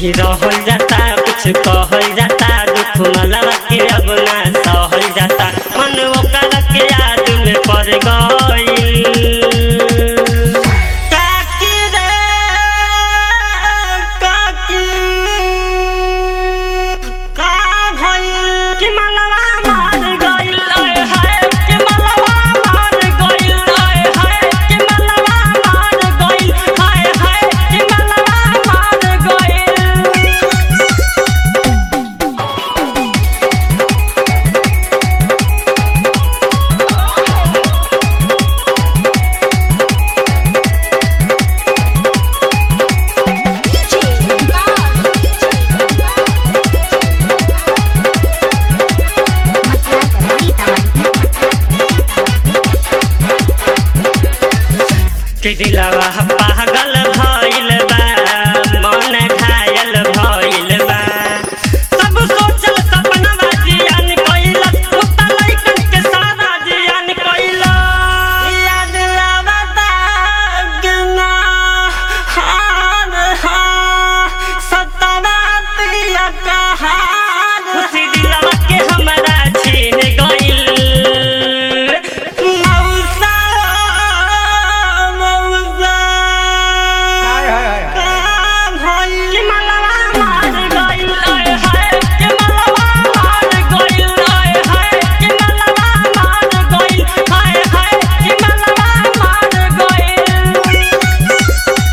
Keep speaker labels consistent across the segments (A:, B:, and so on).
A: नहीं रहल जाता कुछ कहल जाता दुख मलवा के अब ना सहल जाता मन ओकर के याद में पड़ गइल काकी रे काकी का भइल कि मलवा मार गइल ओए हाय कि मलवा मार गइल ओए हाय कि मलवा मार गइल हाय हाय कि मलवा मार गइल कि दिलवा पागल भइल बा मन घायल भइल बा सब सोचल सपनवा जियान कइलस मुता लइकन के सारा जियान कइलस याद आवता गना हार हा सतवा तिया कहार खुशी दिलवा के हमरा छीन गइल मौसा मौसा
B: हाय हाय हाय हाय
A: भइल मलवा मार गइल ओए हाय कि मलवा मार गइल ओए हाय कि मलवा मार गइल हाय हाय कि मलवा मार गइल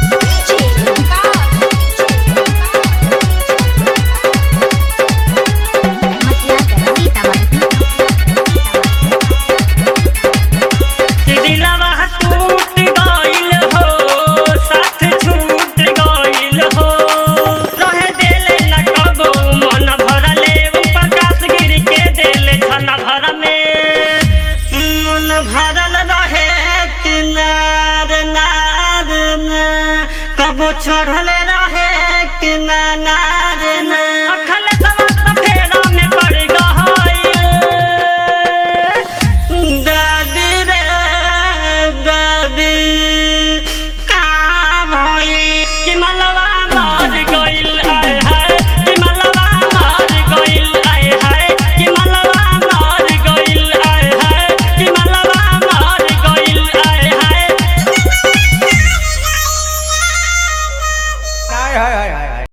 A: दिलवा टूट गइल हो साथ छूट गइल हो रहे देले न कबो मन भरले प्रकाश गिर के देले छन भर में मन भरल रहे किनार नार न कबो छोड़ले रहे किनार न अखल समस्त फेरा में पड़ गइल दादी रे दादी का भइल कि मलवा मार गइल आय हाय कि मलवा मार गइल आय हाय कि मलवा मार गइल आय हाय कि मलवा मार गइल आय हाय
B: हाय हाय हाय हाय